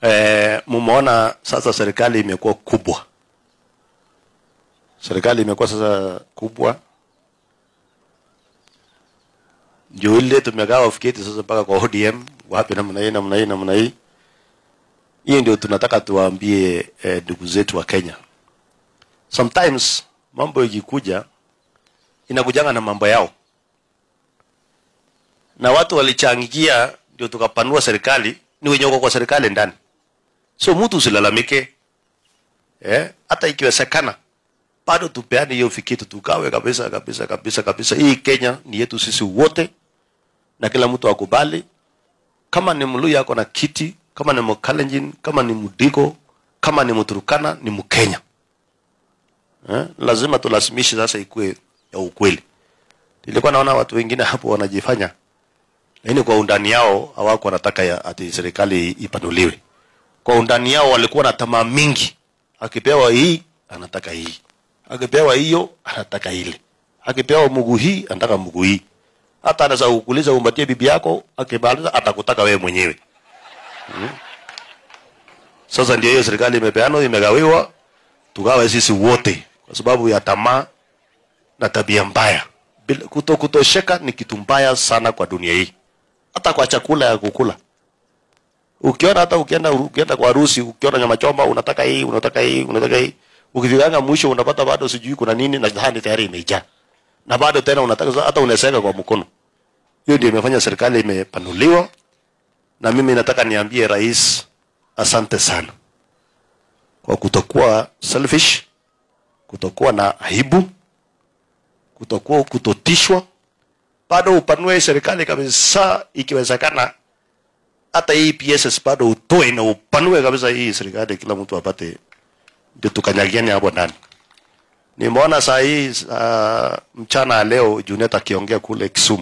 eh, mumeona sasa serikali imekuwa kubwa. Serikali imekuwa sasa kubwa, ndio ile tumegawa fiketi sasa mpaka kwa ODM wapi, namna hii namna hii namna hii. Hiyo ndio tunataka tuwaambie eh, ndugu zetu wa Kenya. Sometimes mambo ikikuja inakujanga na mambo yao, na watu walichangia ndio tukapanua serikali, ni wenye wako kwa serikali ndani. So mtu usilalamike, eh, hata ikiwezekana bado tupeane hiyo fikiri, tugawe kabisa kabisa kabisa kabisa. Hii Kenya ni yetu sisi wote, na kila mtu akubali. Kama ni Mluya ako na kiti, kama ni Mkalenjin, kama ni Mdigo, kama ni Mturukana, ni Mkenya. Eh, lazima tulazimishe sasa ikuwe ya ukweli. Nilikuwa naona watu wengine hapo wanajifanya, lakini kwa undani yao hawako wanataka ya ati serikali ipanuliwe. Kwa undani yao walikuwa na tamaa mingi, akipewa hii anataka hii, akipewa hiyo anataka ile, akipewa mguu hii anataka mguu hii. Hata anaweza kukuuliza umpatie bibi yako, akimaliza atakutaka wewe mwenyewe. Hmm. Sasa ndio hiyo serikali imepeanwa, imegawiwa, tugawe sisi wote kwa sababu ya tamaa na tabia mbaya. Bila- Kuto kutosheka ni kitu mbaya sana kwa dunia hii, hata kwa chakula ya kukula. Ukiona hata ukienda ukienda kwa harusi, ukiona nyama choma, unataka hii, unataka hii, unataka hii, ukifikanga mwisho unapata bado sijui kuna nini na sahani tayari imejaa, na bado tena unataka hata unaseka kwa mkono. Hiyo ndio imefanya serikali imepanuliwa, na mimi nataka niambie rais, asante sana kwa kutokuwa selfish, kutokuwa na aibu, kutokuwa kutotishwa, bado upanue serikali kabisa, ikiwezekana hata hii PSS bado utoe na upanue kabisa hii serikali, kila mtu apate, ndio tukanyagiane hapo ndani. Nimeona saa hii uh, mchana ya leo Junet akiongea kule Kisumu,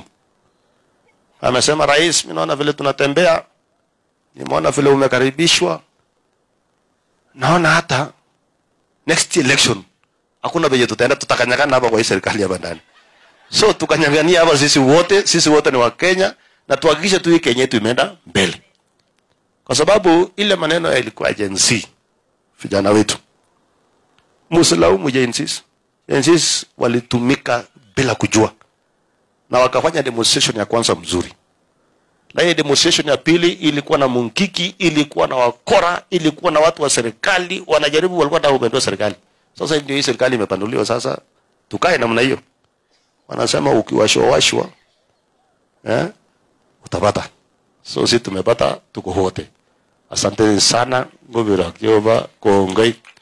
amesema rais, mimi naona vile tunatembea, nimeona vile umekaribishwa, naona hata next election hakuna venye tutaenda, tutakanyagana hapa kwa hii serikali hapa ndani. So tukanyang'ania hapa sisi wote, sisi wote ni Wakenya na tuhakikishe tu hii Kenya yetu imeenda mbele, kwa sababu ile maneno ya ilikuwa Gen Z, vijana wetu, msilaumu Gen Z. Gen Z walitumika bila kujua na wakafanya demonstration ya kwanza mzuri, na hii demonstration ya pili ilikuwa na munkiki, ilikuwa na wakora, ilikuwa na watu wa serikali wanajaribu, walikuwa wanataka kupindua serikali. Sasa ndio hii serikali imepanuliwa, sasa tukae namna hiyo. Wanasema ukiwashwa washwa eh, utapata. So sisi tumepata, tuko wote. Asanteni sana, ngobira kiova kongoi